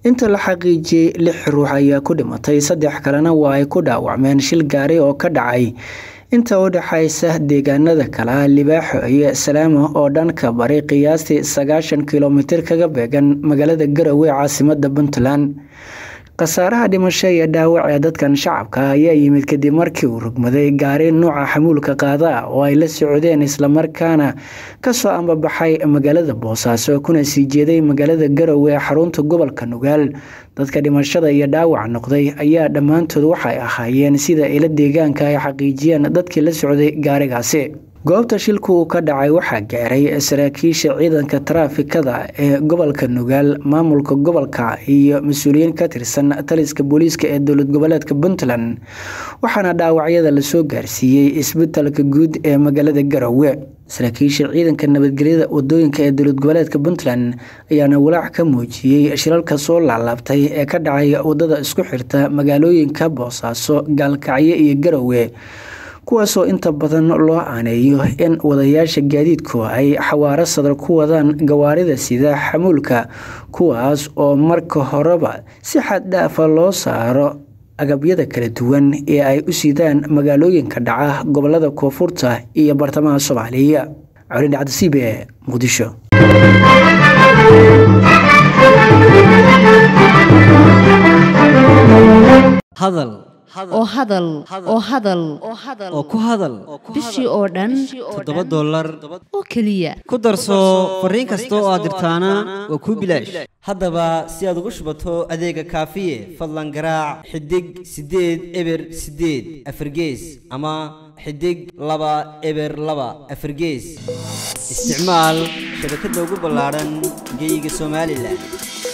inta la xaqiijiyey lix ruux ayaa ku dhimatay saddex kalena waa ay ku dhaawacmeen shil gaari oo ka dhacay inta u dhexaysa deegaanada kala libaaxo iyo salaamo oo dhanka bari qiyaastii sagaashan kilomitir kaga beegan magaalada garowe caasimada puntland khasaaraha dhimasho iyo dhaawac ee dadkan shacabka ayaa yimid kadib markii uu rugmaday gaari nuuca xamuulka qaada ah oo ay la socdeen islamarkaana kasoo ambabaxay magaalada boosaaso kuna sii jeeday magaalada garowe ee xarunta gobolka nugaal dadka dhimashada iyo dhaawac noqday ayaa dhammaantood waxay ahaayeen sida ila deegaanka ay xaqiijiyeen dadkii la socday gaarigaasi goobta shilku uu ka dhacay waxaa gaaray saraakiisha ciidanka taraafikada ee gobolka nugaal maamulka gobolka iyo mas-uuliyiin ka tirsan taliska booliiska ee dowlad goboleedka puntland waxaana dhaawacyada lasoo gaarsiiyey isbitalka guud ee magaalada garowe saraakiisha ciidanka nabadgelyada wadooyinka ee dowlad goboleedka puntland ayaana walaac ka muujiyey shilalka soo laalaabtay ee ka dhacay wadada isku xirta magaalooyinka boosaaso gaalkacyo iyo garowe kuwaasoo inta badan loo aaneeyo in wadayaasha gaadiidku ay xawaaro sadar ku wadaan gawaarida sida xamuulka kuwaas oo marka horeba si xad dhaafa loo saaro agabyada kala duwan ee ay u sidaan magaalooyinka dhaca gobolada koonfurta iyo bartamaha soomaaliya colin cabdisiib ee muqdisho oo hadal oo hadal oo ku hadal bishii oo dhan toddoba dollar oo keliya ku darso fariin kasta oo aad dirtaana waa kuu bilaash haddaba si aad ugu shubato adeega kaafiye fadlan garaac xidig siddeed eber siddeed afargees ama xidig laba eber laba afargees isticmaal shabakadda ugu ballaadhan geyga somalilan